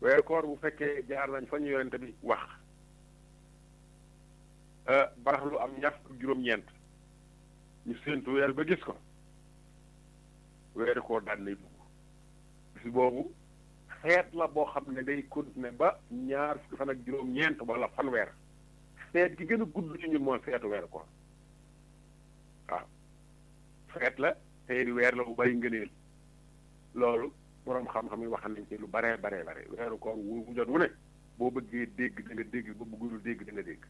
weeru koor bu fekkee jaar nañ fa ñu yonente bi wax barax lu am ñaar fukk juróom-ñeent ñu séentu weer ba gis ko weeru koor daan nay dugg bis boobu xeet la boo xam ne day continuer ba ñaar fukki fan ak juróom-ñeent wala fanweer feet gi gën a gudd ci ñun mooy feetu weeru koor waaw feet la tey di weer la bu bari ngëneel loolu boroom xam-xam yi wax nañ ci lu baree baree bare weeru koor wu jot wu ne boo bëggee dégg da nga dégg ba bëggul dégg da nga dégg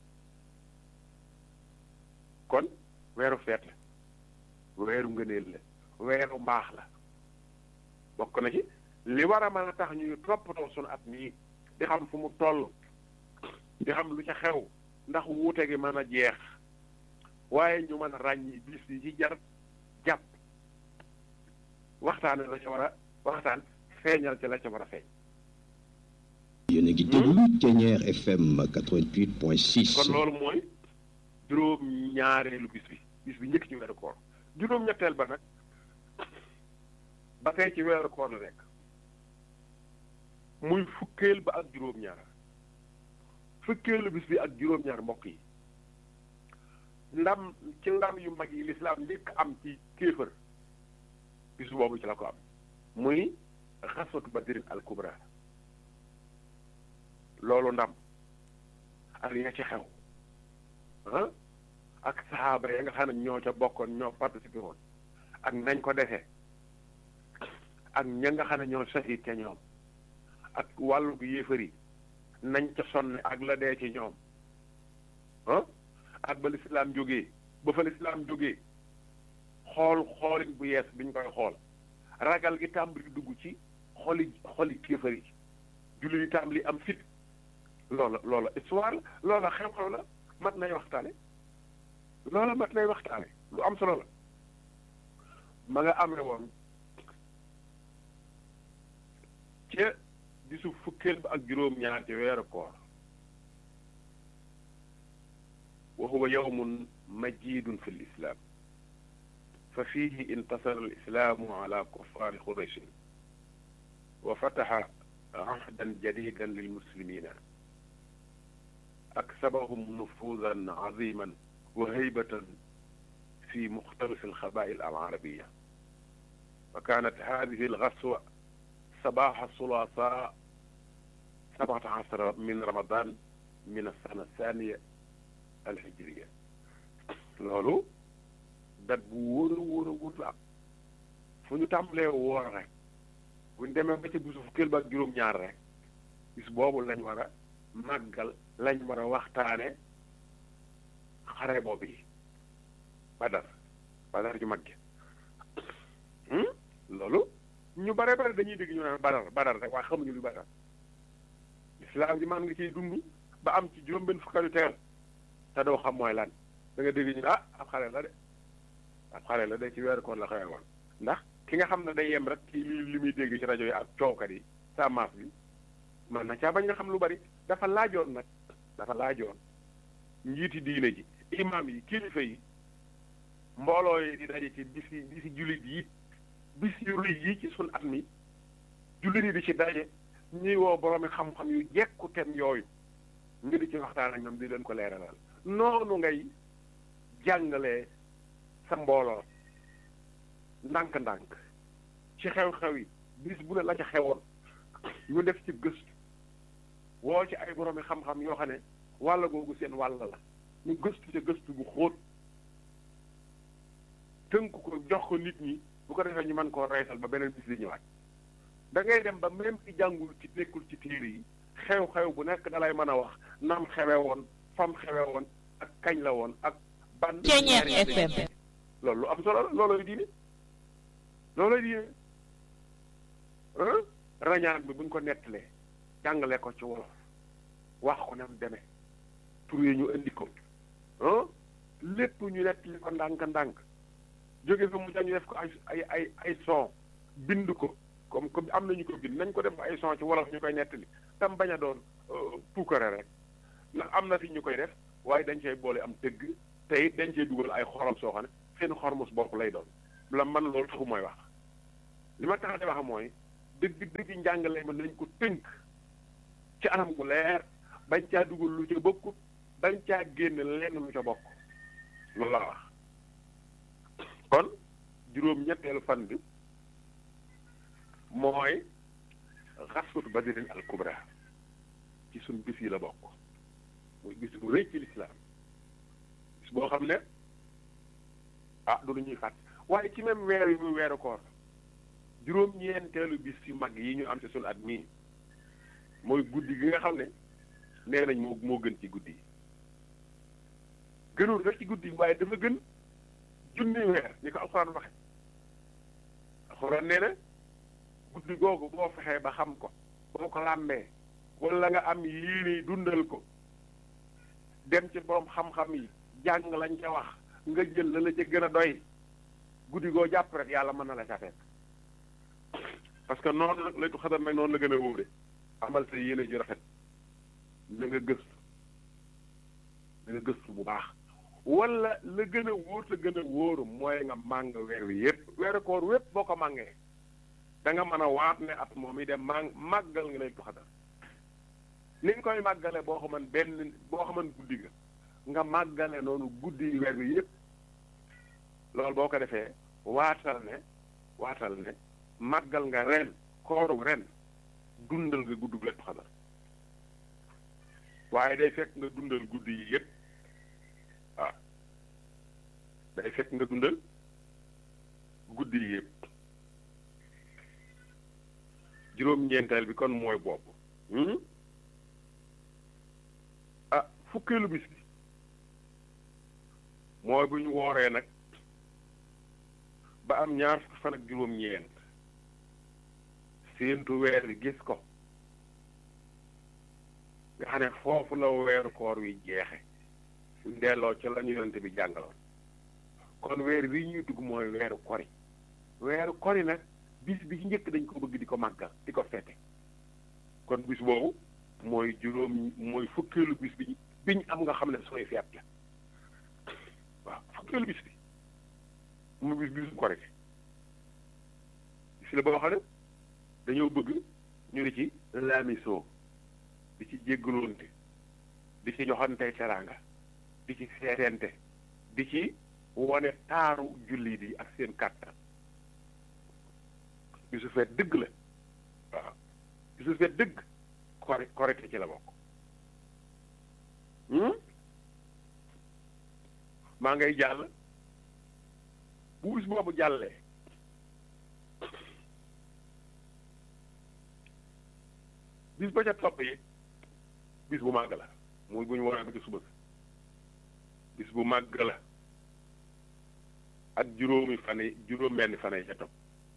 kon weeru feet la weeru ngëneel la weeru mbaax la bokk na ci li war a mën a tax ñuy toppatoo sunu at mii di xam fu mu toll di xam lu ca xew ndax wuute gi mën a jeex waaye ñu mën a ràññi bis yi ci jar jàpp waxtaane la ca war a waxtaan feeñal ci la ca war a feeñ yéen a ngi déglu Thiéniere FM 88.6. kon loolu mooy juróom ñaareelu bis bi bis bi njëkk ci weeru koor juróom ñetteel ba nag ba tey ci weeru koor la nekk muy fukkeel ba ak juróom ñaar fukkeelu bis bi ak juróom ñaar mbokk yi ndam ci ndam yu mag yi lislaam njëkk am ci kéefër bis boobu ci la ko am muy xaswatu badrin al kubra loolu ndam ak ya ci xew ah ak saxaaba ya nga xam ne ñoo ca bokkoon ñoo participé woon ak nañ ko defee ak ña nga xam ne ñoo sahid ca ñoom ak wàllu gu yéefar yi nañ ca sonne ak la dee ci ñoom ah ak ba lislaam jógee ba fa lislaam jógee xool xoolin bu yees biñ koy xool ragal gi tàmbali dugg ci xoli xoli kéefar yi julli yi tàmbali am fit loola loola histoire la loola xew-xew la mat nay waxtaane loola mat nay waxtaane lu am solo la ma nga amee woon ca bisu fukkeel ba ak juróom-ñaar ci weeru koor wa huwa yawmun majidun fi lislaam fa fiihi intasara alislaamu ala kuffaari qurayshin wa fataxa ahdan jadidan lilmuslimina aksabahum nufuudan aziman wa haybatan fi muxtalif alxabaa'il alcarabiya wa kaanat haadihi algaswa صباح الثلاثاء سبعة عشر من رمضان من السنة الثانية الهجرية loolu dat bu wóor a wóor a wóor la am fu ñu tàmbalee woor rek bu ñu demee ba ca bisu fukkeel ba ak juróom-ñaar rek bis boobu lañ war a màggal lañ war a waxtaane xare boobu yi badar badar ju mag loolu ñu bare bare dañuy dégg ñu naan badar badar rek waaye xamuñu lu badar lislaam ji man nga ciy dund ba am ci juróom-benn fukkalu teel te doo xam mooy lan da nga dégg ñu ah ab xale la de ab xale la de ci weeru koor la xewee woon ndax ki nga xam ne day yem rek ci li muy dégg ci rajo yi ak coowkat yi sa maas bi man na caa bañ nga xam lu bari dafa laajoon nag dafa laajoon njiiti diine ji imaam yi kilifa yi mbooloo yi di daje ci bisi bisi jullit yi bis yu rëy yi ci sun at mi jullit yi di ci daje ñuy woo boroomi xam-xam yu jekku tem yooyu ñu di ci waxtaan ak ñoom di leen ko leeralal noonu ngay jàngalee sa mbooloo ndànk-ndànk ci xew-xew yi bis bu ne la ca xewoon ñu def ci gëstu woo ci ay boroomi xam-xam yoo xam ne wàll googu seen wàll la ñu gëstu ca gëstu bu xóot tënk ko jox ko nit ñi bu ko defee ñu mën koo reysal ba beneen bis di ñëwaat da ngay dem ba même ci jàngul ci nekkul ci téere yi xew-xew bu nekk dalay mën a wax nam xewe woon fam xewe woon ak kañ la woon ak ban Thiéniere FM loolu lu am solo la loolooy diine loolooy diine rañaan bi buñ ko nettalee jàngale ko ci wolof wax ko nam demee tur yi ñu indi ko lépp ñu nettali ko ndànk-ndànk jóge fi mu ñu def ko ay ay ay ay son bind ko comme comme am nañu ko bind nañ ko def ay son ci wolof ñu koy nettali tam bañ a doon puukare rek ndax am na fi ñu koy def waaye dañ cey boole am dëgg te it dañ cey dugal ay xorom soo xam ne seen xormus bopp lay doon la man loolu taxu mooy wax li ma tax di wax mooy dëgg dëgg njàngale ma nañ ko tënk ci anam gu leer bañ caa dugal lu ca bokkut bañ caa génn lenn lu ca bokk loolu laa wax kon juróom-ñetteelu fan bi mooy xaswatu badrin al kubra ci suñ bis yi la bokk muy bis bu rëy ci lislaam bis boo xam ne ah du lu ñuy fàtt waaye ci même weer yi muy weeru koor juróom-ñeenteelu bis yu mag yi ñu am ci suñu at mii mooy guddi gi nga xam ne nee nañ moo moo gën ci guddi yi gënul rek ci guddi yi waaye dafa gën junni weer ni ko alxuraan waxe alxuraan nee na guddi googu boo fexee ba xam ko boo ko làmbee wala nga am yéene dundal ko dem ci borom xam-xam yi jàng lañ ca wax nga jël la la ca gën a doy guddi goo jàpp rek yàlla mën na la ca fekk parce que noonu nag laytu xadar nag noonu la gën a wóore amal sa yéene ju rafet na nga gëstu na nga gëstu bu baax wala la gën a wóor te gën a wóoru mooy nga màng weer wi yépp weeru koor wépp boo ko màngee da nga mën a waat ne at moom yi dem màng màggal nga laytu xadar ni nga koy màggale boo xaman benn boo xaman guddi ga nga màggale noonu guddi weer wi yépp loolu boo ko defee waatal ne waatal ne màggal nga ren kooru ren dundal nga gudd laytu xadar waaye day fekk nga dundal guddi yi yépp waaw day fekk nga dundal guddi yi yépp juróom-ñeenteel bi kon mooy bopp ah fukkeelu bis bi mooy bu ñu wooree nag ba am ñaar fukki fan ak juróom-ñeent séentu weer wi gis ko nga xam ne foofu la weeru koor wi jeexe suñ delloo ci la ñu yonente bi jàngaloon kon weer wi ñuy dugg mooy weeru kori weeru kori nag bis bi ci njëkk dañ ko bëgg di ko màggal di ko fete kon bis boobu mooy juróom mooy fukkeelu bis bi biñ am nga xam ne sooy feet la waaw fukkeelu bis bi mu bis bisu korite bis la boo xam ne dañoo bëgg ñu di ci laamisoo di ci jéggaloonte di ci joxante teraanga di ci seetente di ci wone taaru jullit yi ak seen kàttan bisu feet dëgg la waaw bisu feet dëgg kori korite ci la bokk maa ngay jàll bu bis boobu jàllee bis ba ca topp yi bis bu màgg la muy bu ñu waree ba ci suba bis bu màgg la ak juróomi fan yi juróom benn fan yi ca topp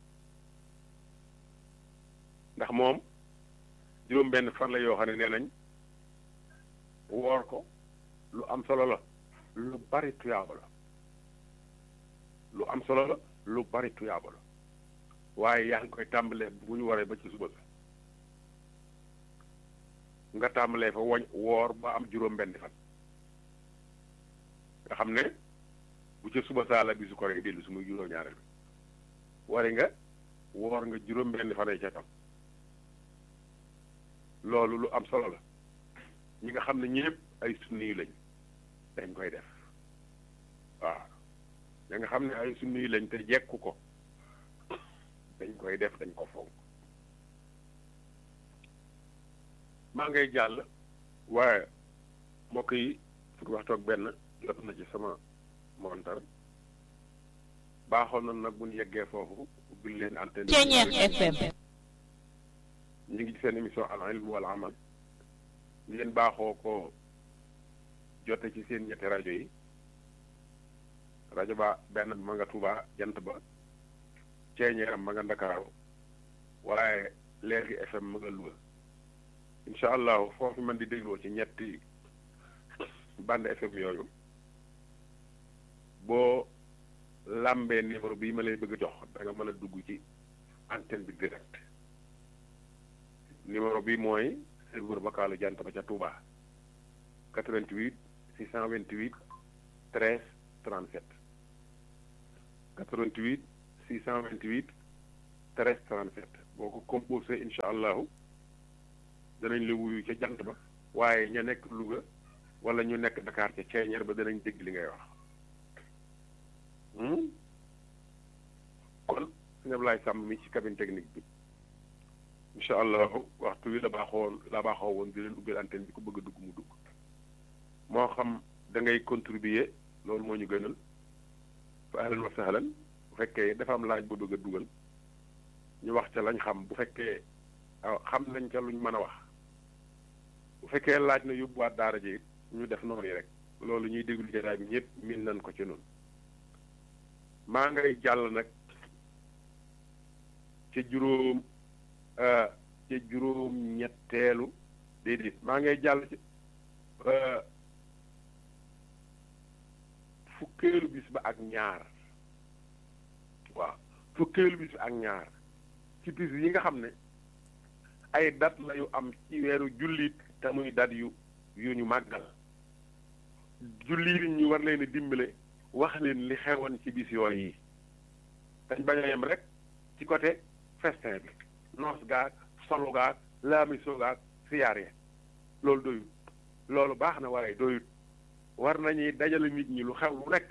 ndax moom juróom benn fan la yoo xam ne nee nañ woor ko lu am solo la lu bari tuyaaba la lu am solo la lu bari tuyaaba la waaye yaa ngi koy tàmbalee bu ñu waree ba ci suba nga tàmbalee fa woñ woor ba am juróom benn fan nga xam ne bu ca suba saa la bisu ko rek dellu su muy juróom ñaareel bi wari nga woor nga juróom benn fan yi ca tam loolu lu am solo la ñi nga xam ne ñëpp ay sunni lañ dañ koy def waaw ña nga xam ne ay sunni lañ te jekku ko dañ koy def dañ ko fonk maa ngay jàll waaye mbokk yi fukki waxtu ak benn jot na ci sama montar baaxoon na nag bu ñu yeggee foofu ubbil leen antenne Ceeñeex FM ñu ngi ci seen émission al ilm wal amal ngeen baaxoo ko jote ci seen ñetti rajo yi rajo ba benn ma nga Tuuba jant ba ceeñeeram ma nga Ndakaaru waaye Leer gi FM ma nga Louga incha allahu foofu man di dégloo ci ñetti bande FM yooyu boo làmbee numéro bii ma lay bëgg a jox da nga mën a dugg ci antenne bi direct numéro bi mooy serveur vocalu jant ba ca Touba 88 628 13 37 88 628 13 37 boo ko composé incha allahu danañ la wuyu ca jant ba waaye ña nekk Louga wala ñu nekk Dakar ca ceeñeer ba danañ dégg li ngay wax kon sëñ Ablaye Samb mi ci cabine technique bi incha allah waxtu wi la baaxoon la baaxoo woon di leen ubbil antenne bi ku bëgg a dugg mu dugg moo xam da ngay contribuer loolu moo ñu gënal fa ahlan wa sahlan bu fekkee dafa am laaj boo bëgg a dugal ñu wax ca lañ xam bu fekkee xam nañ ca luñ mën a wax bu fekkee laaj na yóbbuwaat daara ji ñu def noonu rek loolu ñuy déglu jataay bi ñëpp min nañ ko ci noonu maa ngay jàll nag ca juróom ca juróom ñetteelu déedéet maa ngay jàll ci fukkeelu bis ba ak ñaar waaw fukkeelu bis ba ak ñaar ci bis yi nga xam ne ay dat la yu am ci weeru jullit te muy dat yu yu ñu màggal jullit ñu war leen a dimbale wax leen li xewoon ci bis yooyu yi dañ bañ a yem rek ci côté festin bi noos gaag solu gaag laamiso gaag siyaar ya loolu doyut loolu baax na waaye doyut war nañuy dajale nit ñi lu xew lu nekk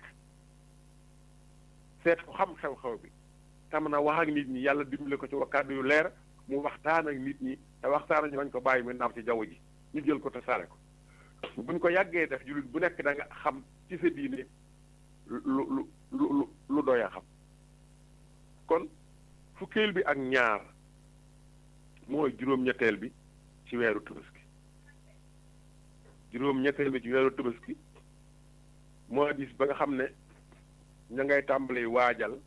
seet ko xam xew-xew bi tam na wax ak nit ñi yàlla dimbale ko ci wa kàddu yu leer mu waxtaan ak nit ñi te waxtaan ñu bañ ko bàyyi mu naaw ci jaww ji ñu jël ko te sare ko buñ ko yàggee def jullit bu nekk da nga xam ci sa diine lu lu lu lu doy a xam kon fukkeel bi ak ñaar mooy juróom-ñetteel bi ci weeru tabaski juróom-ñetteel bi ci weeru tabaski moo gis ba nga xam ne ña ngay tàmbali waajal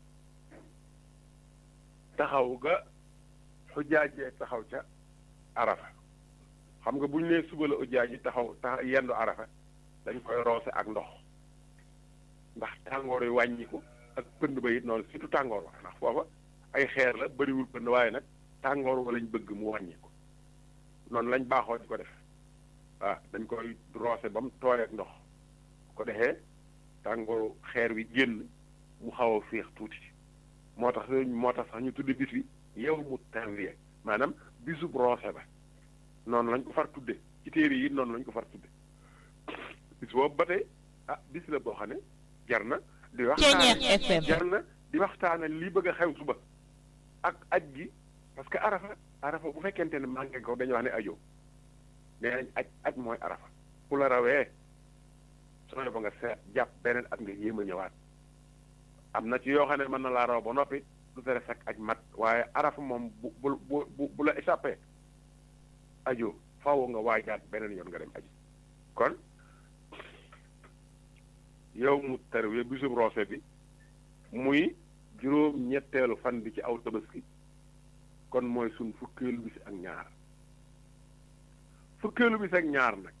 taxaw ga xujaajee taxaw ca arafa xam nga bu ñu nee suba la xujaaj yi taxaw tax yendu arafa dañ koy roose ak ndox ndax tàngoor yi wàññiku ak pënd ba it noonu surtout tàngoor wa ndax foofa ay xeer la bëriwul pënd waaye nag tàngoor wa lañ bëgg mu wàññiku noonu lañ baaxoo di ko def waaw dañ koy roose ba mu tooy ak ndox ko defee tàngooru xeer wi génn mu xaw a féex tuuti moo tax moo tax sax ñu tudde bis bi yow mu tarwiya maanaam bisub roose ba noonu lañ ko far tudde ci téere yi noonu lañ ko far tudde bis boobu ba tey ah bis la boo xam ne jar na di waxtaane jar na di waxtaane li bëgg a xew suba ak aj gi parce que arafa arafa bu fekkente ne manqué ko dañu wax ne ajo nee nañ aj aj mooy arafa ku la rawee sooy ba nga seet jàpp beneen at nga yéem a ñëwaat am na ci yoo xam ne mën na laa raw ba noppi du tere fekk aj mat waaye arafa moom bu bu bu bu la échappé ajo faaw nga waajaat beneen yoon nga dem aji kon yow mu tarwiya bisub roose bi muy juróom ñetteelu fan bi ci aw tabaski kon mooy suñ fukkeelu bis ak ñaar fukkeelu bis ak ñaar nag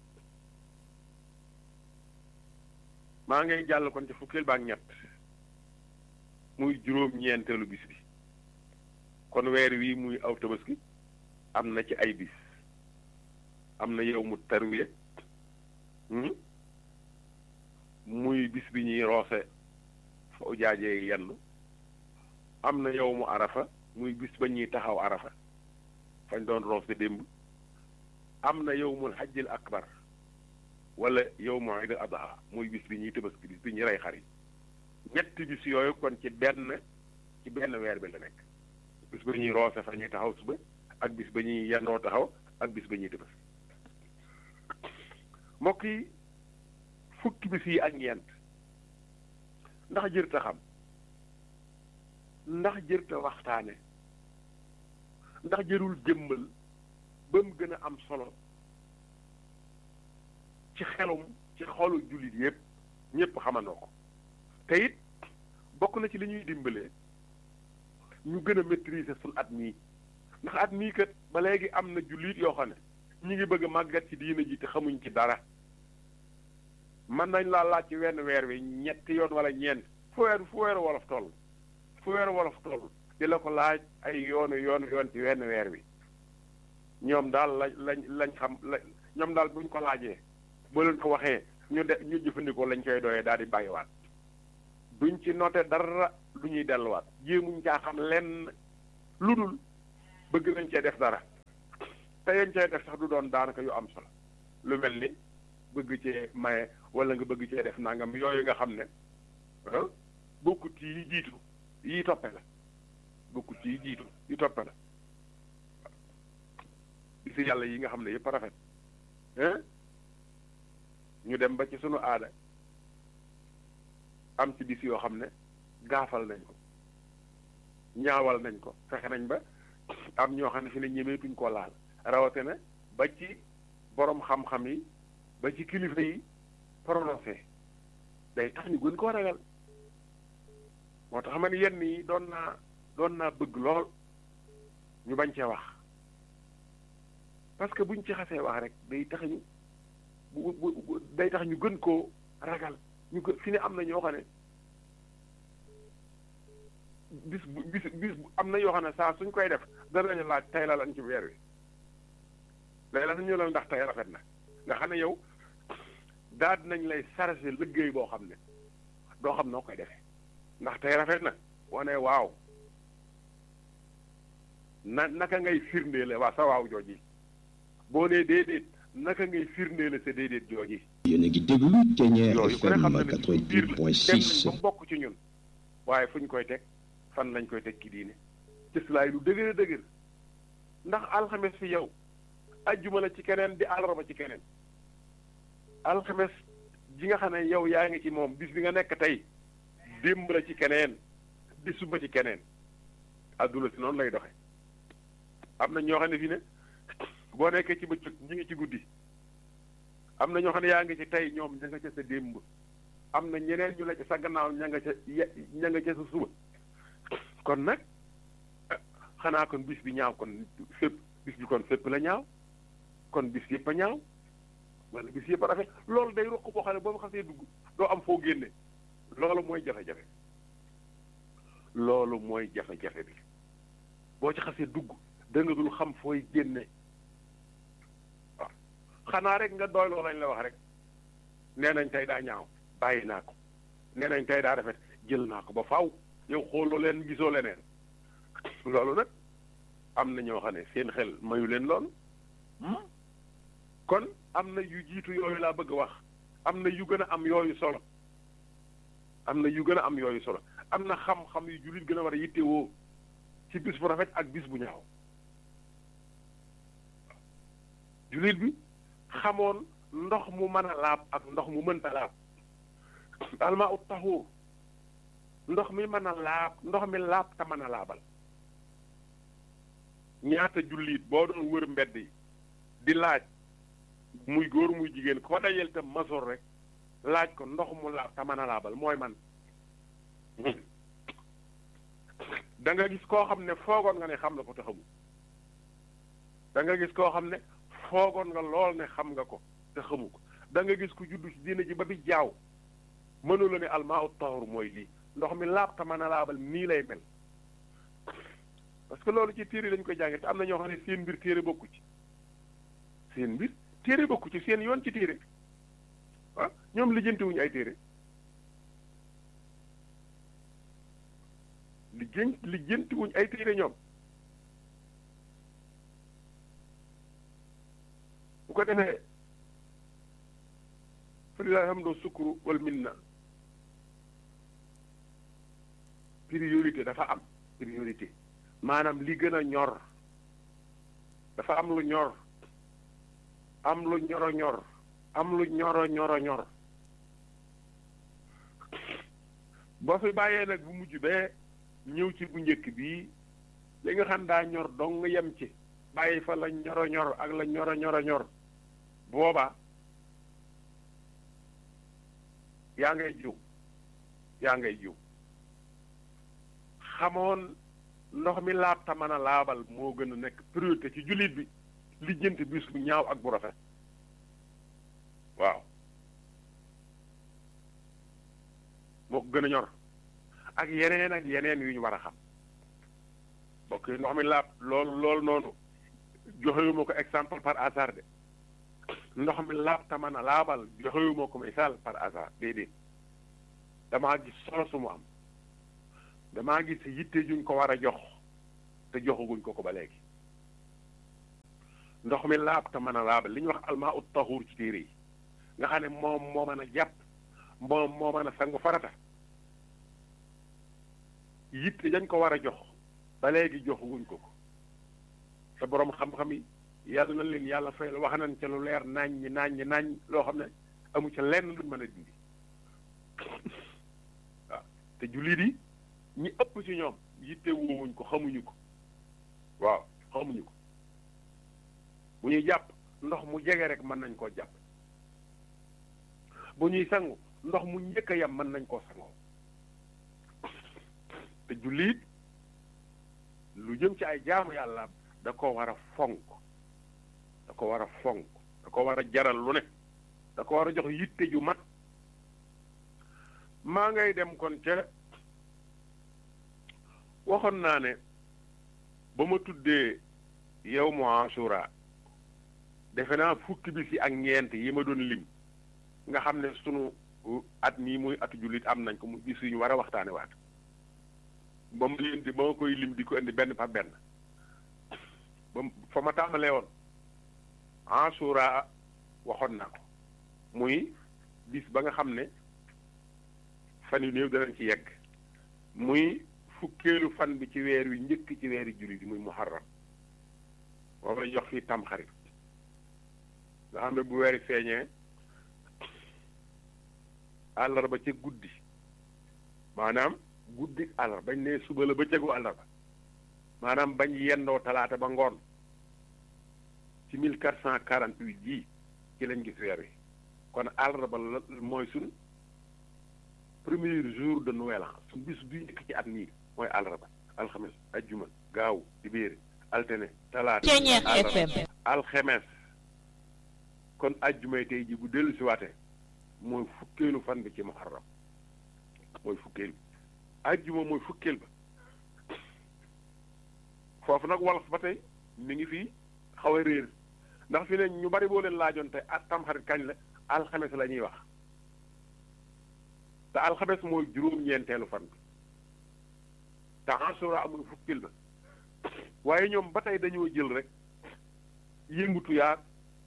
maa ngay jàll kon ci fukkeel ba ak ñett muy juróom ñeenteelu bis bi kon weer wii muy aw tabaski am na ci ay bis am na yow mu tarwiya muy bis bi ñuy roose fa ujaajee yenn am na yow mu arafa muy bis ba ñuy taxaw arafa fañ doon roose démb am na yow mul xajjil akbar wala yow mu iid adha muy bis bi ñuy tabaski bis bi ñuy rey xar yi ñetti bis yooyu kon ci benn ci benn weer bi la nekk bis ba ñuy roose fa ñuy taxaw suba ak bis ba ñuy yendoo taxaw ak bis ba ñuy tabaski mbokk yi fukki bis yi ak ñeent ndax jërta xam ndax jërta waxtaane ndax jërul jëmmal ba mu gën a am solo ci xelum ci xolu jullit yépp ñépp xamandoo ko te it bokk na ci li ñuy dimbalee ñu gën a maîtriser suñ at mii ndax at mii kat ba léegi am na jullit yoo xam ne ñu ngi bëgg a màggat ci diina ji te xamuñ ci dara mën nañ laa laaj ci wenn weer wi ñetti yoon wala ñeent fu weer fu weeru wolof toll fu weeru wolof toll di la ko laaj ay yoonu yoonu yoon ci wenn weer wi ñoom daal lañ lañ lañ xam la ñoom daal buñ ko laajee boo leen ko waxee ñu de ñu jëfandikoo lañ koy doyee daal di bàyyiwaat duñ ci noté dara lu ñuy delluwaat jéemuñ caa xam lenn lu dul bëgg nañ cee def dara te yañ cay def sax du doon daanaka yu am solo lu mel ni bëgg cee maye wala nga bëgg cee def nangam yooyu nga xam ne bokkut ci yi jiitu yi toppe la bokkut ci yi jiitu yi toppe la bisi yàlla yi nga xam ne yëpp rafet ñu dem ba ci sunu aada am ci bis yoo xam ne gaafal nañ ko ñaawal nañ ko fexe nañ ba am ñoo xam ne fi ne ñemeetuñ koo laal rawatina ba ci borom xam-xam yi ba ci kilifa yi prononcé day tax ñu gën koo ragal moo tax man yenn yi doon naa doon naa bëgg lool ñu bañ cee wax parce que buñ ci xasee wax rek day tax ñu bu bu day tax ñu gën koo ragal ñu gën fi ne am na ñoo xam ne bis bu bis bis am na yoo xam ne saa suñ koy def danañu laaj tey la lan ci weer wi léegi la ñu la ndax tey rafet na nga xam ne yow daal dinañ lay chargé liggéey boo xam ne doo xam noo koy defee ndax tey rafet na wane waaw na naka ngay firndeele waa sa waaw jooji boo nee déedéet naka ngay firndeele sa déedéet jooji yéen a ngi déglu Ténière yooyu ku ne FM xam na ne suñu biir la dem nañ 88.6 ba bokk ci ñun waaye fu ñu koy teg fan lañ koy teg ki diine cëslaay lu dëgër a dëgër ndax alxames fi yow ajjuma la ci keneen di àllarba ci keneen alxames ji nga xam ne yow yaa ngi ci moom bis bi nga nekk tey démb la ci keneen di suba ci keneen adduna si noonu lay doxe am na ñoo xam ne fii ne boo nekkee ci bëccëg ñi ngi ci guddi am na ñoo xam ne yaa ngi ci tey ñoom ña nga ca sa démb am na ñeneen ñu la ca sa gannaaw ña nga ca ye- ña nga ca sa suba kon nag xanaa kon bis bi ñaaw kon fépp bis bi kon fépp la ñaaw kon bis yëpp a ñaaw wala bis yëpp a rafet loolu day ruq boo xam ne boo ma xasee dugg doo am foo génne loolu mooy jafe-jafe loolu mooy jafe-jafe bi boo ci xasee dugg da nga dul xam fooy génne waaw xanaa rek nga doy loo lañ la wax rek nee nañ tey daa ñaaw bàyyi naa ko nee nañ tey daa rafet jël naa ko ba faaw yow xooloo leen gisoo leneen loolu nag am na ñoo xam ne seen xel mayu leen loolu kon am na yu jiitu yooyu laa bëgg a wax am na yu gën a am yooyu solo am na yu gën a am yooyu solo am na xam-xam yu jullit gën a war a yittewoo ci bis bu rafet ak bis bu ñaaw jullit bi xamoon ndox mu mën a laab ak ndox mu mënta laab almaa ut taxuur ndox mi mën a laab ndox mi laab te mën a laabal ñaata jullit boo doon wër mbedd yi di laaj muy góor muy jigéen ko dajel te masoor rek laaj ko ndox mu laab te mën a laabal mooy man da nga gis koo xam ne foogoon nga ne xam na ko te xamu da nga gis koo xam ne foogoon nga lool ne xam nga ko te xamu ko da nga gis ku juddu ci diina ji ba bi jaaw mënu la ne almaa ut tahur mooy lii ndox mi laab te mën a laabal nii lay mel parce que loolu ci téere lañ koy jànge te am na ñoo xam ne seen mbir téere bokku ci seen mbir téere bokku ci seen yoon ci téere ah ñoom lijjantiwuñu ay téere lijjan lijjantiwuñu ay téere ñoom bu ko defee fa lillahi hamdu sukru wal minna priorité dafa am priorité maanaam li gën a ñor dafa am lu ñor am lu ñoro ñor am lu ñoro ñoro ñor boo fi bàyyee nag bu mujj bee ñëw ci bu njëkk bii li nga xam daa ñor dong yem ci bàyyi fa la ñoro ñor ak la ñoro ñoro ñor booba yaa ngay jiw yaa ngay jiw xamoon ndox mi laab ta mën a laabal moo gën a nekk priorité ci jullit bi lijjanti bis bu ñaaw ak bu rafet waaw moo ko gën a ñor ak yeneen ak yeneen yu ñu war a xam bokk yi ndox mi laab loolu loolu noonu joxewuma ko exemple par hasard de ndox mi laab ta mën a laabal joxewuma ko misaal par hasard déedéet damaa gis solo su mu am damaa gis yitte juñ ko war a jox te joxaguñ ko ko ba léegi ndox mi laab te mën a laabal li ñuy wax almaa ut taxuur ci téere yi nga xam ne moom moo mën a jàpp moom moo mën a sangu farata yitte dañ ko war a jox ba léegi jox wuñ ko ko te boroom xam-xam yi yàlla na leen yàlla fay wax nañ ca lu leer nañ ñi nañ ñi nañ loo xam ne amu ca lenn luñ mën a dindi waaw te jullit yi ñi ëpp ci ñoom yitte woowuñ ko xamuñu ko waaw xamuñu ko bu ñuy jàpp ndox mu jege rek mën nañ koo jàpp bu ñuy sangu ndox mu njëkk a yam mën nañ koo sangoo te jullit lu jëm ci ay jaamu yàlla da ko war a fonk da ko war a fonk da ko war a jaral lu ne da ko war a jox yitte ju mat maa ngay dem kon ca waxoon naa ne ba ma tuddee yow mu Ashura defe naa fukki bis yi ak ñeent yi ma doon lim nga xam ne sunu at mii muy atu jullit am nañ ko mu bis yu ñu war a waxtaane waat ba mu leen di ba ma koy lim di ko indi benn par benn ba fa ma tàmbalee woon Ashura waxoon naa ko muy bis ba nga xam ne fan yu néew danañ ci yegg muy fukkeelu fan bi ci weer wi njëkk ci weeri jullit yi muy muharram moom la jox fii tamxarit nga xam ne bu weeri feeñee àllarba ca guddi maanaam guddi àllarba bañ ne suba la ba cëgu àllarba maanaam bañ yendoo talaata ba ngoon ci mille quatre cent quarante huit jii ci lañ gis weer wi kon àllarba la mooy suñ premier jour de nouvel an suñ bis bi njëkk ci at mii mooy àllarba alxames ajjuma gaaw dibéer altene talaata FM alxemes kon ajjumay tey ji bu dellu si waatee mooy fukkeelu fan bi ci muharram mooy fukkeel bi ajjuma mooy fukkeel ba foofu nag wolof ba tey mi ngi fii xaw a réer ndax fi ne ñu bari boo leen laajoon tey ak tamxarit kañ la alxames la ñuy wax te alxames mooy juróom-ñeenteelu fan bi te Ashura amul fukkeel ba waaye ñoom ba tey dañoo jël rek yëngutu yaag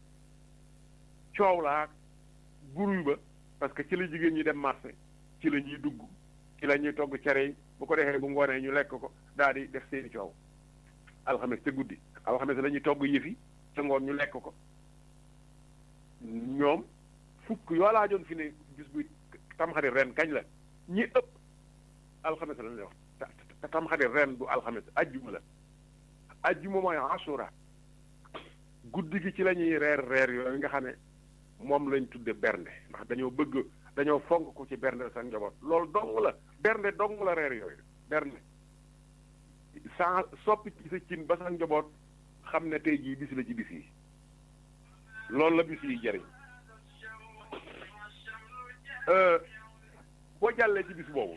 coow laag buruy ba parce que ci la jigéen ñi dem marché ci la ñuy dugg ci la ñuy togg cere yi bu ko defee bu ngoonee ñu lekk ko daal di def seeni coow alxames te guddi alxames la ñuy togg yëfi ca ngoon ñu lekk ko ñoom fukk yoo laa joon fi ne gis buy tamxarit ren kañ la ñi ëpp alxames la ñuy wax te tamxarit ren du alxames ajjuma la ajjuma mooy asura guddi gi ci la ñuy reer reer yooyu nga xam ne moom lañ tudde bernde ndax dañoo bëgg dañoo fonk ko ci bernde sa njaboot loolu dong la bernde dong la reer yooyu bernde sans soppi ci sa cin ba sa njaboot xam ne tey jii bis la ci bis yi loolu la bis yi jëriñ boo jàllee ci bis boobu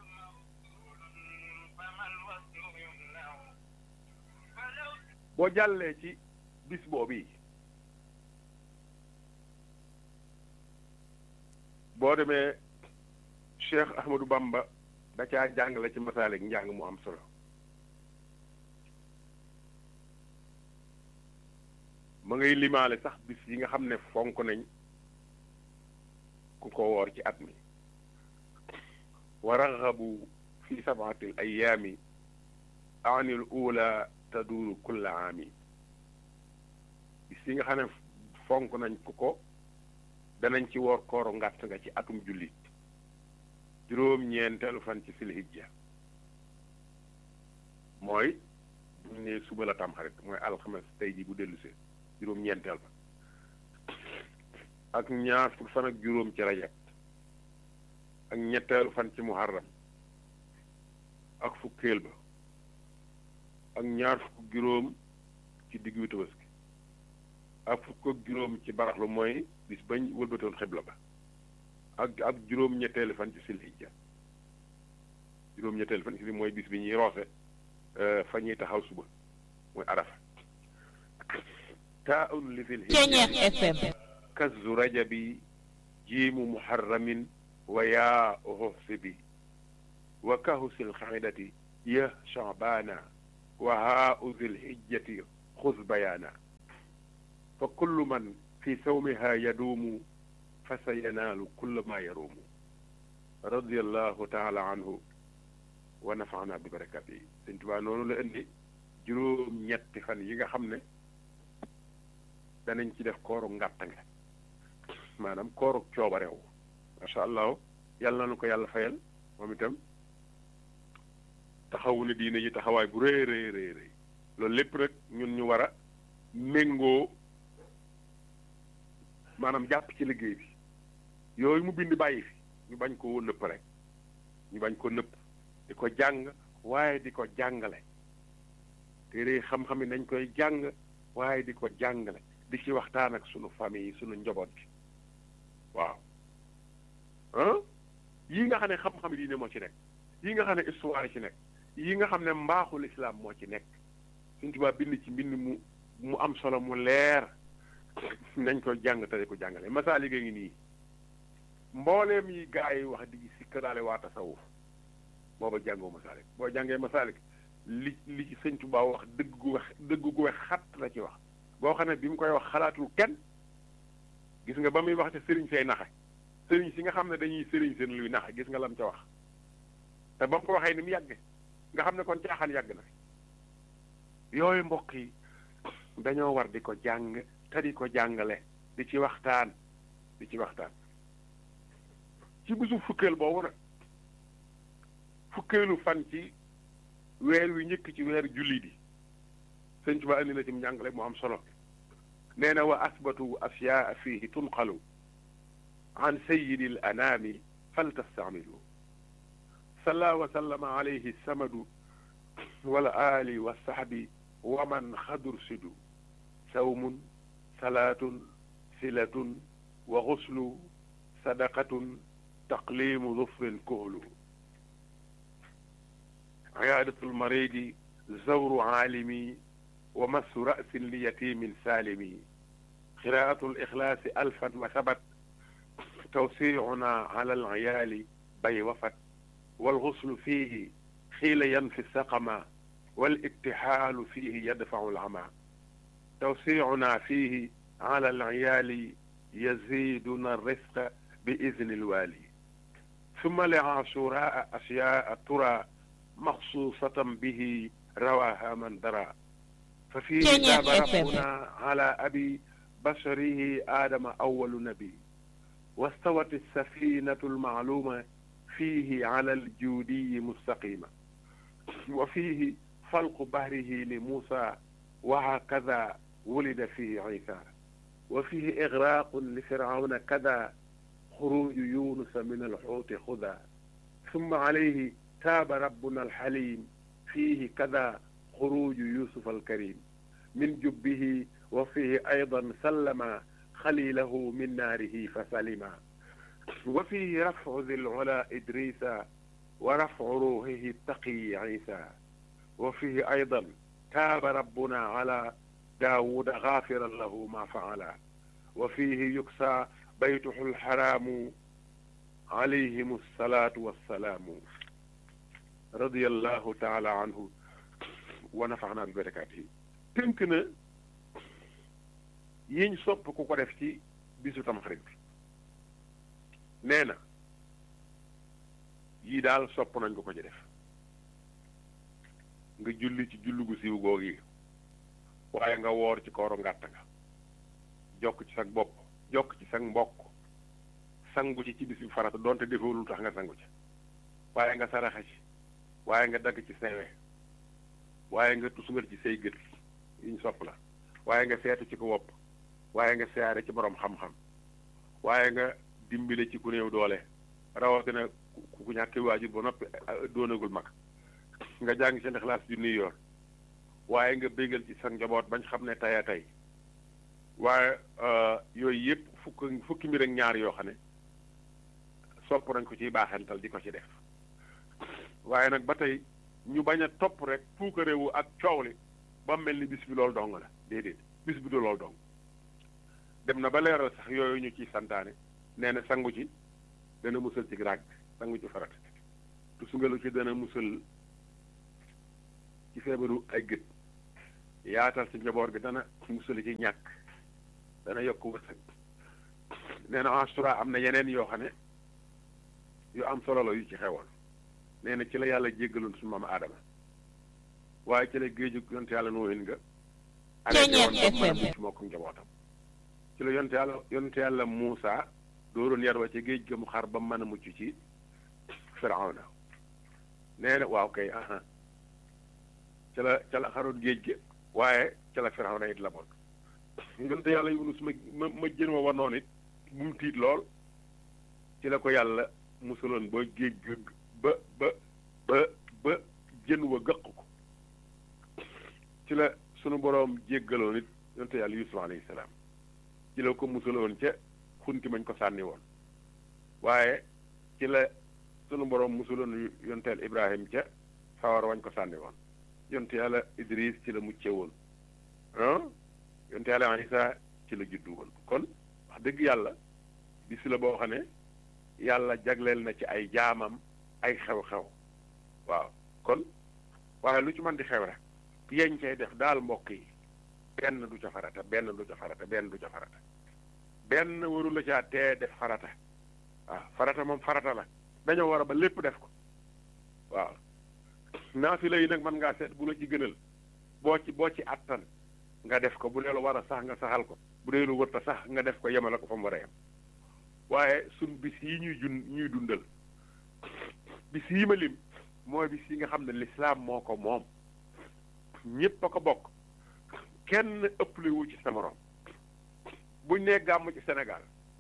boo jàllee ci bis boobu yi boo demee Cheikh Ahmadou Bamba da caa jàngale ci masaalik njàng mu am solo ma ngay limaale sax bis yi nga xam ne fonk nañ ku ko woor ci at mi wa raxabu fi sabaatil ayaami anil ula taduuru kulla aami bis yi nga xam ne fonk nañ ku ko danañ ci woor kooru ngàtt nga ci atum jullit juróom-ñeenteelu fan ci silhijja mooy buñ ne suba la tamxarit mooy alxames tey ji bu dellu see juróom-ñeenteel ba ak ñaar fukk fan ak juróom ci rajab ak ñetteelu fan ci muharram ak fukkeel ba ak ñaar fukk juróom ci diggu tabaski ak fukk ak juróom ci baraxlu mooy bis bañ wëlbatoon xibla ba ak ak juróom-ñetteelu fan ci silhijja juróom-ñetteelu fan ci mooy bis bi ñuy roose fa ñuy taxaw suba mooy arafa taa un li fil FM kazu rajabi jiimu muharramin wa yaa uhsibi wa kahusil xamidati ya shabaana wa haa uzil hijjati xuz bayaana fa kullu man fi sawmiha yaduumu fa sa yanaalu kulla ma yaruumu radiallahu taala anhu wa nafaana bi barakat yi sëñ Tuubaa noonu la indi juróom ñetti fan yi nga xam ne danañ ci def kooru ngàttange maanaam kooru coobareew macha allah yàlla na nu ko yàlla fayal moom itam taxawu ne diine ji taxawaay bu rëy rëy rëy rëy loolu lépp rek ñun ñu war a méngoo maanaam jàpp ci liggéey bi yooyu mu bind bàyyi fi ñu bañ ko nëpp rek ñu bañ ko nëpp di ko jàng waaye di ko jàngale téere xam-xam yi nañ koy jàng waaye di ko jàngale di ci waxtaan ak sunu famille yi sunu njaboot bi waaw ah yii nga xam ne xam-xam yi diine moo ci nekk yii nga xam ne histoire ci nekk yii nga xam ne mbaaxul islam moo ci nekk suñ tubaab bind ci mbind mu mu am solo mu leer nañ ko jàng te di ko jàngale masaalik ngi nii mbooleem yi gaa yi wax di sikkaraale waa tasawuf booba jàngoo masaalik boo jàngee masaalik li li ci sëñ Tuubaa wax dëgg gu wax dëgg gu wax xat la ci wax boo xam ne bi mu koy wax xalaatul kenn gis nga ba muy wax te sëriñ say naxe sëriñ si nga xam ne dañuy sëriñ seen luy naxe gis nga lam ca wax te ba mu ko waxee ni mu yàgge nga xam ne kon caaxaan yàgg na fi yooyu mbokk yi dañoo war di ko jàng te di ko jàngale di ci waxtaan di ci waxtaan ci bisu fukkeel boobu nag fukkeelu fan ci weer wi njëkk ci weer julli di sëñ Tuba andi na ci njàngale mu am solo nee na wa asbatu asyaa fihi tunqalu an sayidi l anaami faltastamilu salla wa sallama alayhi samadu wal aali wa sahbi wa man xadur sidu sawmun salaatun silatun wa xuslu sadaqatun taqlimu dufrin kuhlu عيادة المريض زور عالمي ومس رأس ليتيم سالم قراءة الإخلاص ألفا وثبت توسيعنا على العيال بي وفت والغسل فيه حيل ينفي السقم والاكتحال فيه يدفع العمى توسيعنا فيه على العيال يزيدنا الرزق بإذن الوالي ثم لعاشوراء أشياء ترى مخصوصة به رواها من درى ففيه تاب ربنا على أبي بشره آدم أول نبي واستوت السفينة المعلومة فيه على الجودي مستقيمة وفيه فلق بهره لموسى وهكذا ولد فيه عيسى وفيه إغراق لفرعون كذا خروج يونس من الحوت خذا ثم عليه تاب ربنا الحليم فيه كذا خروج يوسف الكريم من جبه وفيه أيضا سلم خليله من ناره فسلما وفيه رفع ذي العلا إدريس ورفع روحه التقي عيسى وفيه أيضا تاب ربنا على داود غافرا له ما فعل وفيه يكسى بيته الحرام عليهم الصلاة والسلام radiyallahu taala anhu wa nafaana bi barakaatihi tënk na yiñ sopp ku ko def ci bisu tamxarit bi nee na yii daal sopp nañ ko ko ci def nga julli ci julli gu siiw googu yi waaye nga woor ci kooru ngàtt nga jokk ci sag bopp jokk ci sag mbokk sangu ci ci bis bi farata doonte defoo lu tax nga sangu ci waaye nga saraxa ci waaye nga dagg ci sewe waaye nga tusngal ci say gët yiñ sopp la waaye nga seetu ci ko wopp waaye nga siyaare ci borom xam-xam waaye nga dimbile ci ku néew doole rawatina ku ñàkk waajur ba noppi doonagul mag nga jàng ci Ixlaas ju New York waaye nga bégal ci sa njaboot bañ xam ne tey a tey waaye yooyu yëpp fukk fukki mbir ak ñaar yoo xam ne sopp nañ ko ciy baaxental di ko ci def waaye nag ba tey ñu bañ a topp rek puukarewu ak coow li ba mel ni bis bi loolu dong la déedéet bis bi du loolu dong dem na ba leeral sax yooyu ñu ciy santaane nee na sangu ci dana musal ci ràgg sangu ci farata tusungalu ci dana musal ci feebaru ay gët yaatal ci njaboot gi dana musal ci ñàkk dana yokk wërsëg nee na Ashura am na yeneen yoo xam ne yu am solo la yu ci xewoon nee na ci la yàlla jéggaloon suñu maam Aadama waaye ci la géeju yonte yàlla nooyin nga Ceeñeer FM. ci moo ko njabootam ci la yonte yàlla yonte yàlla Muusa dooroon yar wa ci géej ga mu xar ba mën a mucc ci Firawna nee na waaw kay aha ca la ca la xaroon géej gi waaye ca la Firawna it la bon yonte yàlla Yunus ma ma ma jën wa wanoon it bu mu tiit lool ci la ko yàlla musaloon ba géej ga ba ba ba ba jën wa gëq ko ci la sunu boroom jéggaloon it yonte yàlla Yusuf alayhi salaam ci la ko musaloon ca xunti mañ ko sànni woon waaye ci la sunu boroom musaloon yonteel Ibrahim ca sawar wañ ko sànni woon yonte yàlla Idris ci la mucce woon ah yonte yàlla Isa ci la juddu woon kon wax dëgg yàlla bis la boo xam ne yàlla jagleel na ci ay jaamam ay xew-xew waaw kon waaye lu ci mën di xew rek yeñ cay def daal mbokk yi benn du ca farata benn du ca farata benn du ca farata benn waru la caa tee def farata waaw farata moom farata la dañoo war a ba lépp def ko waaw naafila yi nag mën ngaa seet bu la ci gënal boo ci boo ci attan nga def ko bu dee lu war a sax nga saxal ko bu dee lu wërta sax nga def ko yemale ko fa mu war a yem waaye suñ bis yi ñuy jun ñuy dundal bis yi ma lim mooy bis yi nga xam ne lislaam moo ko moom ñépp a ko bokk kenn ëppale wu ci sa morom buñ nee gàmm ci Sénégal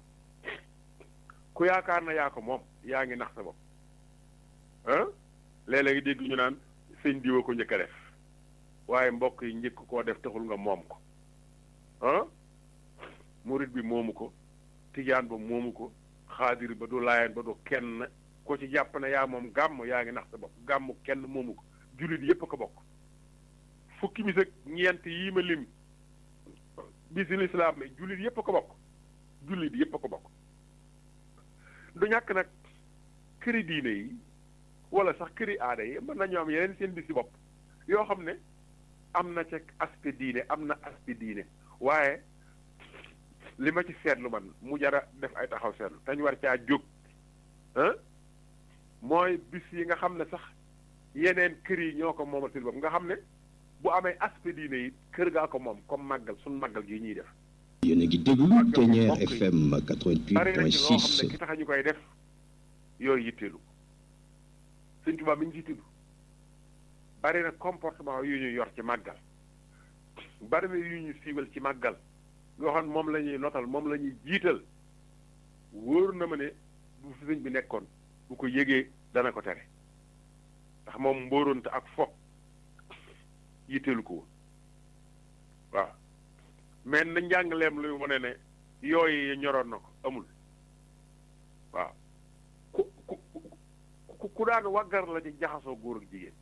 ku yaakaar na yaa ko moom yaa ngi nax sa bopp ah léeg-léeg dégg ñu naan sëñ diwa ko njëkk a def waaye mbokk yi njëkk koo def taxul nga moom ko ah murit bi moomu ko tijaan ba moomu ko xaadir ba du laayeen ba du kenn ko ci jàpp ne yaa moom gàmm yaa ngi nax sa bopp gàmm kenn moomu ko jullit yépp a ko bokk fukki bis ak ñeent yii ma lim bisi lislaam yi jullit yépp a ko bokk jullit yépp a ko bokk du ñàkk nag këri diine yi wala sax këri aada yi mën nañoo am yeneen seen bisi bopp yoo xam ne am na ca aspect diine am na aspect diine waaye li ma ci seetlu man mu jara def ay taxaw seetlu te ñu war caa jóg ah mooy bis yi nga xam ne sax yeneen kër yi ñoo ko moomal seen bopp nga xam ne bu amee aspect diine yi kër gaa ko moom comme màggal suñu màggal gi ñuy def yéen a ngi déglu Ceeñeer FM bari na ci loo xam ne 88.6 ki tax ñu koy def yooyu yitteelu Sëñ Tuubaa mi ngi ci tudd bari na comportement yu ñu yor ci màggal bari na yu ñu siiwal ci màggal yoo xam ne moom la ñuy notal moom la ñuy jiital wóor na ma ne bu fi sëñ bi nekkoon bu ko yëgee dana ko tere ndax moom mbóoronte ak fo yitteelu ko woon waaw mais na njàngaleem luy wane ne yooyu ñoroon na ko amul waaw ku ku ku ku daan waggar la ci jaxasoo góor ak jigéen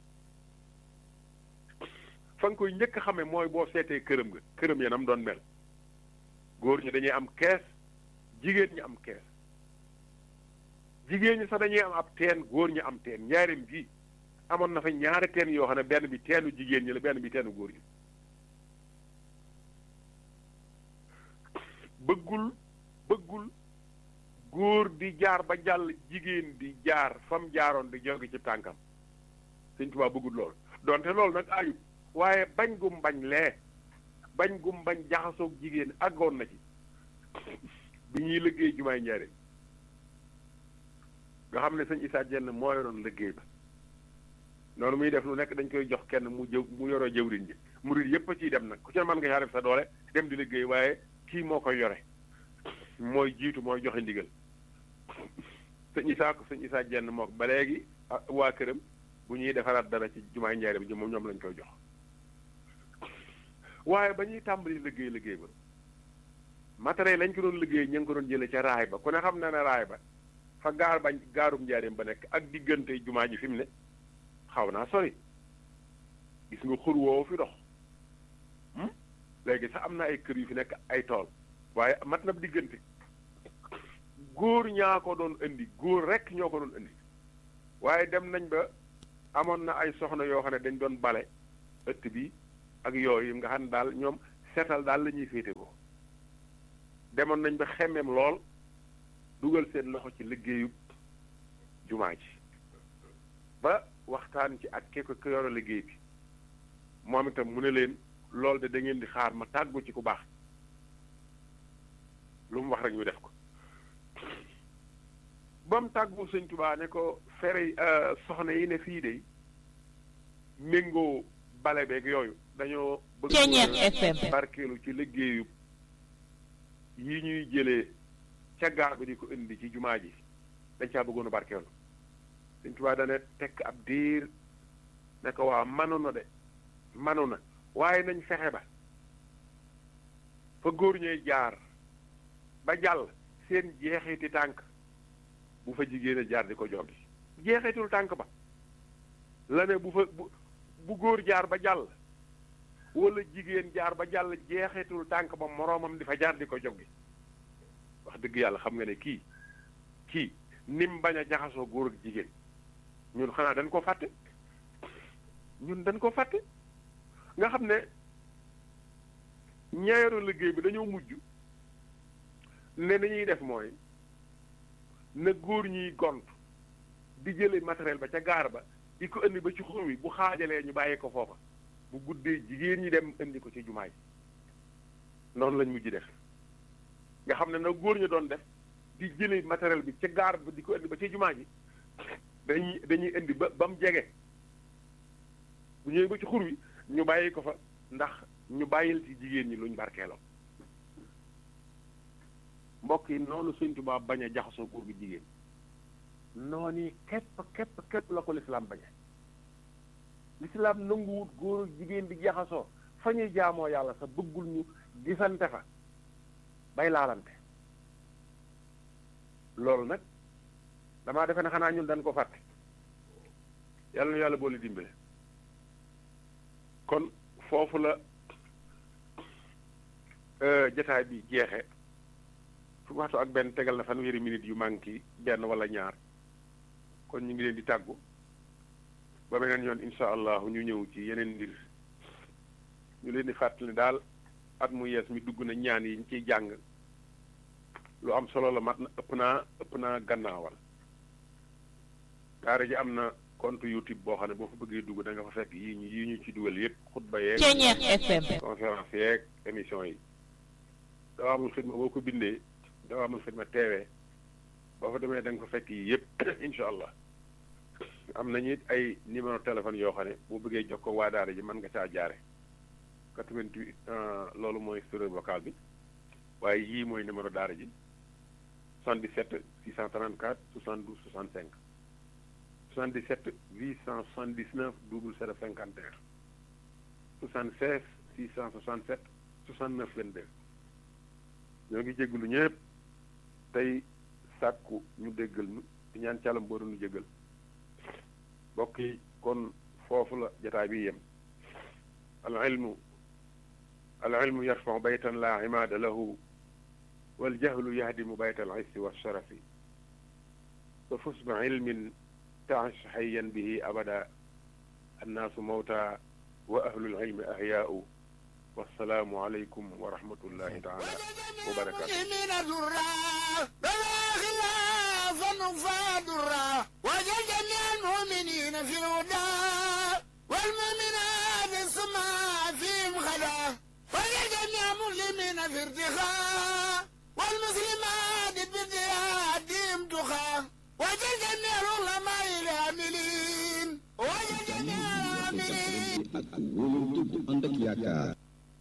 fa nga koy njëkk xame mooy boo seetee këram nga këram yanam doon mel góor ñi dañuy am kees jigéen ñi am kees jigéen ñi sax dañuy am ab teen góor ñi am teen njaarim gi amoon na fa ñaari teen yoo xam ne benn bi teenu jigéen ñi la benn bi teenu góor ñi bëggul bëggul góor di jaar ba jàll jigéen di jaar fam jaaroon di jóge ci tànkam Sëñ Tuubaa bëggul lool donte loolu nag ayut waaye bañ gum bañ lee bañ gum bañ jaxasoog jigéen àggoon na ci bi ñuy liggéey jumaay njaareem nga xam ne sëñ Issa Dieng moo yoroon liggéey ba noonu muy def lu nekk dañ koy jox kenn mu jëw mu yoroo jëwriñ ji murid yépp a ciy dem nag ku ci mën nga caa def sa doole dem di liggéey waaye kii moo koy yore mooy jiitu mooy joxe ndigal sëñ Issa ko sëñ Issa Dieng moo ba léegi waa këram bu ñuy defaraat dara ci jumaay njaareem ji moom ñoom lañ koy jox waaye ba ñuy tàmbali liggéey liggéey ba matériel lañ ko doon liggéey ñu ngi ko doon jëlee ca raay ba ku ne xam na ne raay ba fa gaar bañ gaarum njaareem ba nekk ak diggante jumaa ji fi mu ne xaw naa sori gis nga xur woowu fi dox léegi sax am na ay kër yu fi nekk ay tool waaye mat na diggante góor ñaa ko doon indi góor rekk ñoo ko doon indi waaye dem nañ ba amoon na ay soxna yoo xam ne dañ doon bale ëtt bi ak yooyu nga xam ne daal ñoom seetal daal la ñuy féete ko demoon nañ ba xemmeem lool dugal seen loxo ci liggéeyub jumaa ji ba waxtaan ci ak ke ko ko yor liggéey bi moom itam mu ne leen loolu de da ngeen di xaar ma tàggu ci ku baax lu mu wax rek ñu def ko ba mu tàggu sëñ Tuubaa ne ko fere soxna yi ne fii de méngoo bale beeg yooyu dañoo bëgg Ceeñeer FM. barkeelu ci liggéeyu yi ñuy jëlee ca gaar bi di ko indi ci jumaa ji dañ caa bëggoon a barkeelu sëñ Tuubaa dana tekk ab diir ne ko waa manu na de manu na waaye nañ fexe ba fa góor ñooy jaar ba jàll seen jeexiti tànk bu fa jigéen a jaar di ko joggi jeexitul tànk ba la ne bu fa bu bu góor jaar ba jàll wala jigéen jaar ba jàll jeexitul tànk ba moroomam di fa jaar di ko joggi wax dëgg yàlla xam nga ne kii kii nim bañ a jaxasoo góor ak jigéen ñun xanaa dañ ko fàtte ñun dañ ko fàtte nga xam ne ñaareelu liggéey bi dañoo mujj ne ni ñuy def mooy na góor ñiy gont di jële matériel ba ca gaar ba di ko indi ba ci xur wi bu xaajalee ñu bàyyi ko foofa bu guddee jigéen ñi dem indi ko ci jumaa ji noonu lañ mujj def nga xam ne na góor ñu doon def di jële matériel bi ca gaar ba di ko indi ba ci jumaa ji dañuy dañuy indi ba ba mu jege bu ñëwee ba ci xur wi ñu bàyyi ko fa ndax ñu bàyyil ci jigéen ñi luñ barkeeloo mbokk yi noonu Sëñ Tuubaa bañ a jaxasoo góor gi jigéen noonu yi képp képp képp la ko lislaam bañe lislaam nanguwut góor ak jigéen di jaxasoo fa ñuy jaamoo yàlla sa bëggul ñu gisante fa bay laalante loolu nag damaa defe ne xanaa ñun dañ ko fàtte yàlla na yàlla boole dimbale kon foofu la jataay bi jeexe fu waxtu ak benn tegal na fanweeri minute yu manqué benn wala ñaar kon ñu ngi leen di tàggu ba beneen yoon insha allahu ñu ñëw ci yeneen mbir ñu leen di fàttali daal at mu yees mi dugg na ñaan yi ñu ciy jàng lu am solo la mat na ëpp naa ëpp naa gannaawal daara ji am na compte youtube boo xam ne boo fa bëggee dugg da nga fa fekk yii ñu yii ñu ci dugal yépp xutba yeeg Ceeñeer FM. conférence yeeg émission yi dawaamul xidma boo ko bindee dawaamul xidma teewee boo fa demee da nga fa fekk yi yépp incha allah am nañu it ay numéro téléphone yoo xam ne boo bëggee jox ko waa daara ji mën nga caa jaare 88 loolu mooy serveur vocal bi waaye yii mooy numéro daara ji 77 634 72 65 77 879 00 51 76 667 69 22 ñoo ngi jégalu ñëpp tey sàkku ñu déggal ñu di ñaan càllam boo doon jégal mbokk yi kon foofu la jataay bi yem al ilmu al ilmu yarfau baytan la imaada lahu wal jahlu yahdimu bayta al issi wa sharafi fa fus bi ilmin taish hayyan bihi abada annaasu mawta wa ahlul ilmi ahyaau wassalaamu aleykum wa rahmatullahi taala wa barakaatu من الدراء بلا خلاف نفاد الراء وجل جميع المؤمنين في الهدى والمؤمنات السماء فيهم خلا وجل جميع المسلمين في ارتخاء والمسلمات بارتهادهم تخا وجل جميع العلماء العاملين وجل جميع العاملين ak wóolu dëgg ànd ak yaakaar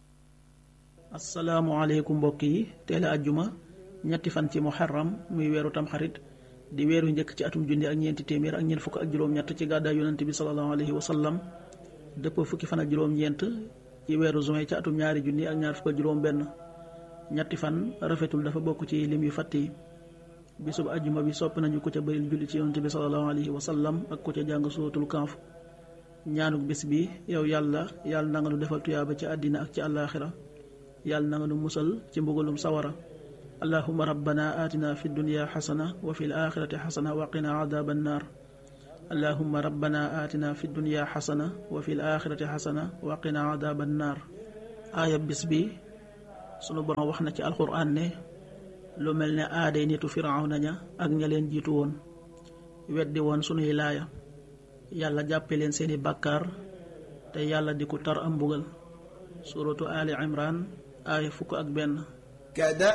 asalaamualeykum mbokk yi teel a ajjuma ñetti fan ci muharram muy weeru tamxarit di weeru njëkk ci atum junni ak ñeenti téeméer ak ñeent fukk ak juróom-ñett ci gàddaay yonante bi salallahu alayhi wa sallam dëppoo fukki fan ak juróom-ñeent ci weeru juin ci atum ñaari junni ak ñaar fukk ak juróom-benn ñetti fan rafetul dafa bokk ci lim yu fàtt yi bisub ajjuma bi sopp nañu ko ca bëril julli ci yonante bi salallahu alayhi wa sallam ak ko ca jàng suratul kaaf ñaanuk bis bi yow yàlla yàlla na nga nu defal tuyaaba ci àddina ak ci àllaaxira yàlla na nga nu musal ci mbugalum sawara allahuma rabbana atina fi dunya xasana wa fi alaxirati xasana wa qina adaba annar allahuma rabbana atina fi dunya xasana wa fi alaxirati xasana wa qina adaba annar aaya bis bi sunu borom wax na ci alquran ne lu mel ne aaday nitu firawna ña ak ña leen jiitu woon weddi woon sunuy laaya yàlla jàppe leen seeni bàkkaar te yàlla di ku tar am mbugal suratu ali imran aaya fukk ak benn